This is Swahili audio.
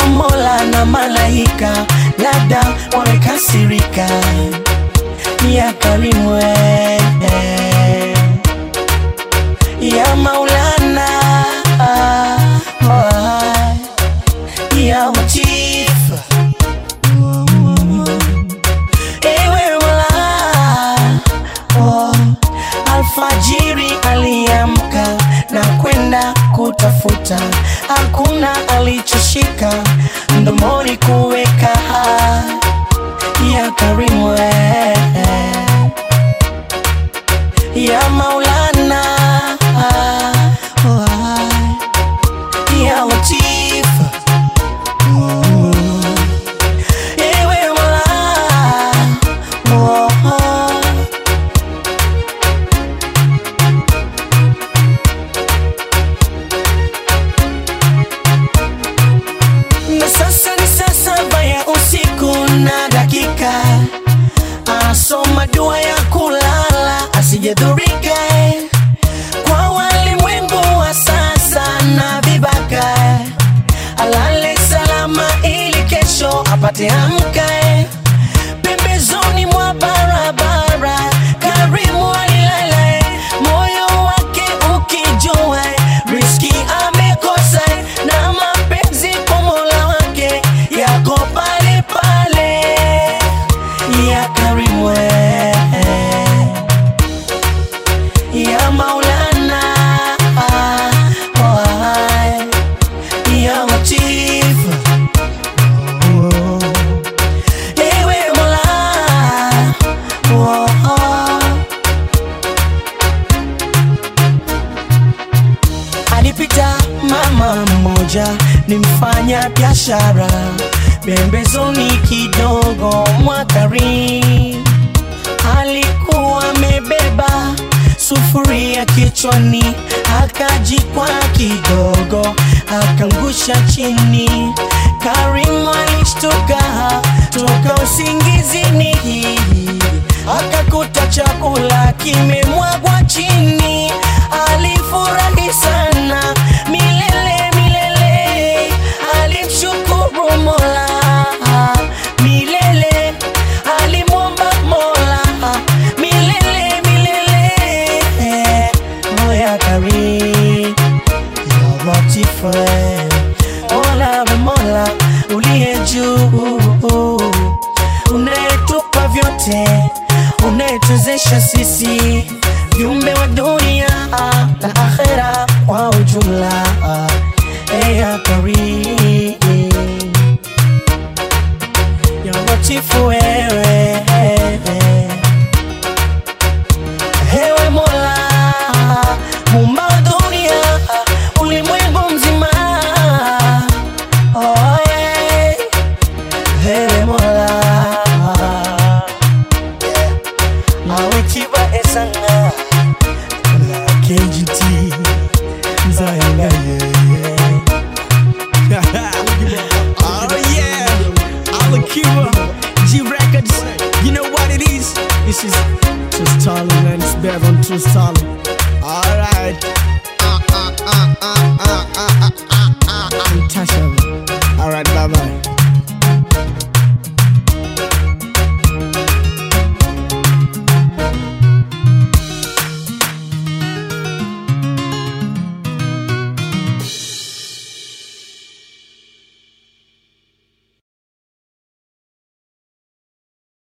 Mola na malaika, labda wamekasirika. Ya Karimu eh, ya Maulana oh, ya Latif Ewe Mola oh, alfajiri aliamka na kwenda kutafuta, hakuna alichoshika mdomoni kuweka. Ya Karimu eh, ya Maulana oh, ya Latif Ewe Mola oh, oh. Na sasa ni saa saba ya usiku na dakika, asoma dua ya kulala asijadhurika kwa walimwengu wa sasa na vibaka, alale salama ili kesho apate amka pembezoni mwa barabara. Karimu alilala, moyo wake ukijua riski amekosa, na mapenzi kwa Mola wake yako pale pale. Ya Karimu eh, ya Maulana oh, ya Latif oh. Ewe Mola oh, oh. Alipita mama mmoja ni mfanya biashara pembezoni kidogo mwa Karimu alikuwa amebeba sufuria kichwani, akajikwa kidogo, akangusha chini. Karimu alishtuka toka usingizini, akakuta chakula kimemwagwa chini. Alifurahi sana milele milele, alimshukuru Mola milele, alimwomba Mola milele milele. Moya Karim ya Latif, Mola wa Mola uliye juu, unayetupa vyote, unayetuwezesha sisi viumbe wa dunia na akhera kwa ujumla. Ya Karim ya Latifu wewe Ewe Mola Muumba wa dunia ulimwengu mzima oh, yeah. Ewe Mola Awetiba esanga La KGT Zayanga yeah, Oh yeah, Alakiba, G Records. You know what it is? This is True Stalin, man. It's better than True Stalin. Alright. Untouchable. Alright, bye bye.